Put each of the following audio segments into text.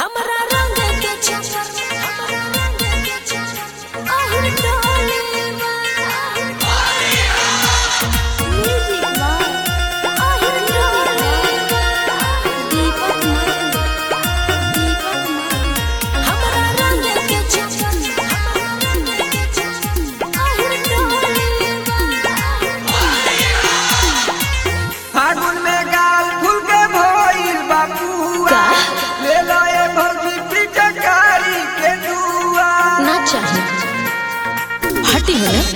हमरा रंग के चक्कर में हमरा रंग के चक्कर में आहिर डोलीबा म्यूजिक बाय आहिर डोलीबा दीपक मन दीपक मन हमरा रंग के चक्कर में हमरा रंग के चक्कर में आहिर डोलीबा फागुन में गाल फूल के भइल बापुआ ले लो ए भौजी पिचकारी के दुआ ना चाहिए हटी है ना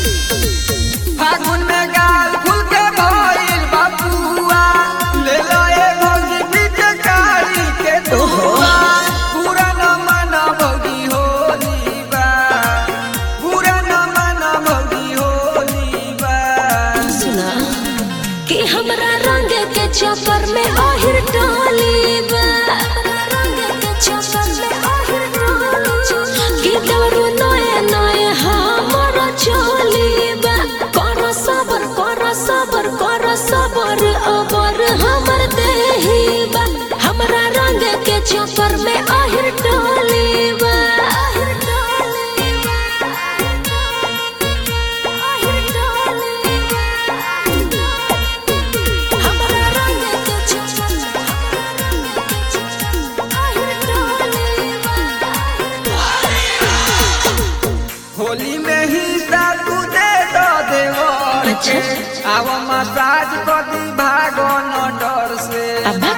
फागुन में गाल फूल के भइल बापुआ ले लो ए भौजी पिचकारी के दुआ पूरा न माना भौजी होली बा पूरा न माना भौजी होली बा सुना कि हमरा रंग के चक्कर में आहिर डालीबा रंग के चक्कर में आहिर डालीबा कि दारू नए नए हमरा चलीबा कर सबर कर सबर कर सबर अबर हमर देहीबा हमरा रंग के चक्कर में आहिर डालीबा आहिर डालीबा आहिर डालीबा हमरा रंग के चक्कर में हमरा रंग के चक्कर में आहिर डालीबा होली में ही तू दे दो देवर के आव मसाज कर दी भागो न डर से अब्बा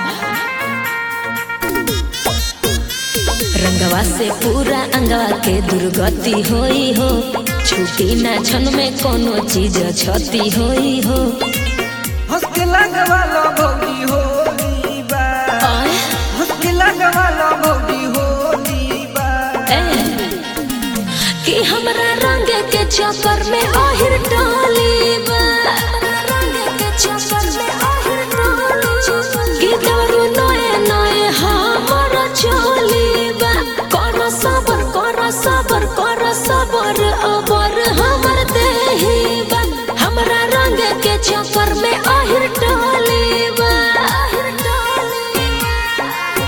रंगवा से पूरा अंगवा के दुर्गति होई हो छुटी ना क्षण में कोनो चीज क्षति होई हो हंस के लगवा लो भौजी होली बा आय, हंस के लगवा लो भौजी होली बा ए, कि हमरा रंग के चक्कर में आहिर डालीबा रंग के चक्कर में आहिर डालीबा कि दारू नए नए हमरा चलीबा कर सबर कर सबर कर सबर अबर हमर देहीबा हमरा रंग के चक्कर में आहिर डालीबा आहिर डालीबा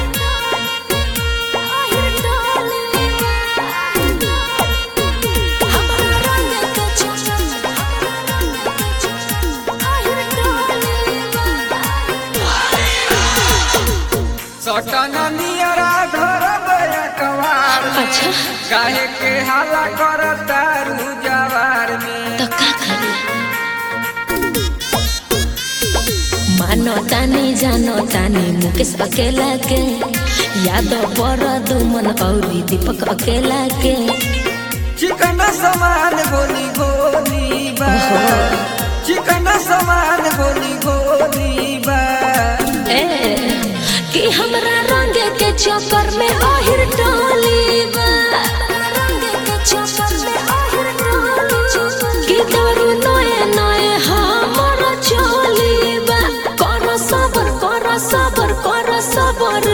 आहिर डालीबा हमरा रंग के चक्कर में हमरा रंग के चक्कर में आहिर डालीबा सटन नियरा धर बया कवार में अच्छा काहे के हाला कर तारू जवार में तो का करी मानो तानी जानो तानी मुकेश अकेला के यादव पर दुमन औरी दीपक अकेला के चिकन समान गोली गोली बा चिकन समान गोली गोली बा ए कि हमरा रंग के चक्कर में आहिर डालीबा रंग के चक्कर में आहिर डालीबा कि दारू नए नए हमरा चलीबा कर सबर कर सबर कर सबर